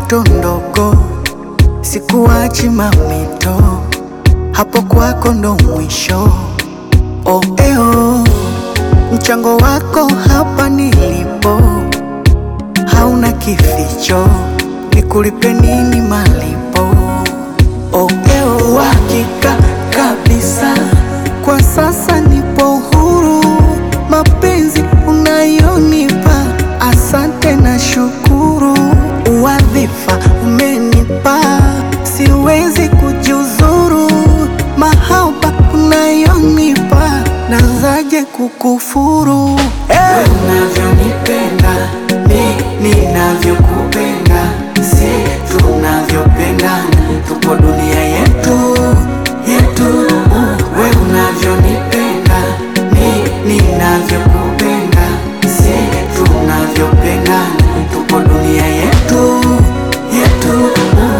changamoto ndogo, sikuachi mamito, hapo kwako ndo mwisho. Oh, eo, mchango wako hapa nilipo hauna kificho, nikulipe nini malipo? Oh, eo, uhakika kabisa, kwa sasa nipo huru, mapenzi unayonipa, asante na shukuru, uwadhifa umenipa, siwezi kujuzuru, mahaba unayonipa, nazaje kukufuru hey! Unavyonipenda mi ninavyokupenda, si tunavyopendana, tupo dunia yetu yetu. We unavyonipenda mi ninavyokupenda, si tunavyopendana, tupo dunia yetu yetu.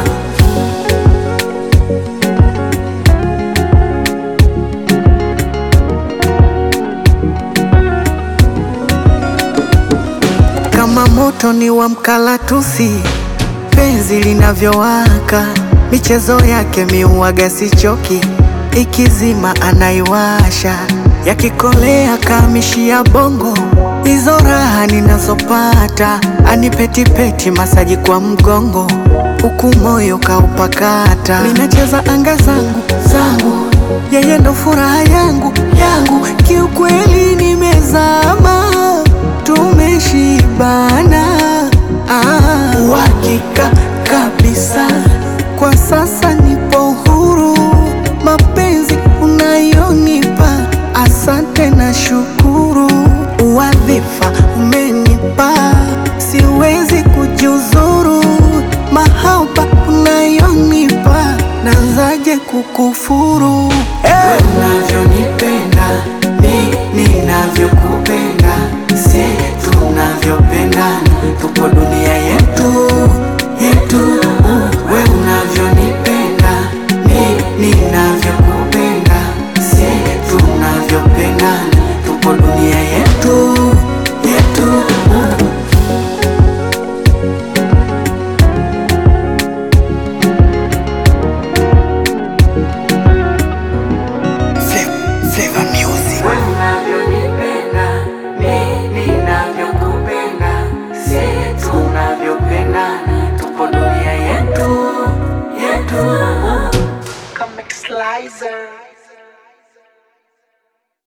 Kama moto ni wa mkalatusi, penzi linavyowaka, michezo yake miuaga sichoki, ikizima anaiwasha, yakikolea kamishia bongo, hizo raha ninazopata, anipetipeti masaji kwa mgongo, huku moyo kaupakata, minacheza anga zangu zangu, yeye ndo furaha yangu yangu, kiukweli nimezama tumeshibana, ah, uhakika kabisa, kwa sasa nipo huru, mapenzi unayonipa, asante na shukuru, uwadhifa umenipa, siwezi kujuzuru, mahaba unayonipa, nazaje kukufuru hey! Unavyonipenda mi ninavyokupenda, si tunavyopendana, tupo dunia yetu yetu. We unavyonipenda mi ninavyokupenda, si tunavyopendana, tupo dunia yetu yetu. Flavor Music. Wewe unavyonipenda, mi ninavyokupenda, si tunavyopendana, tupo dunia yetu yetu. Comic Slicer.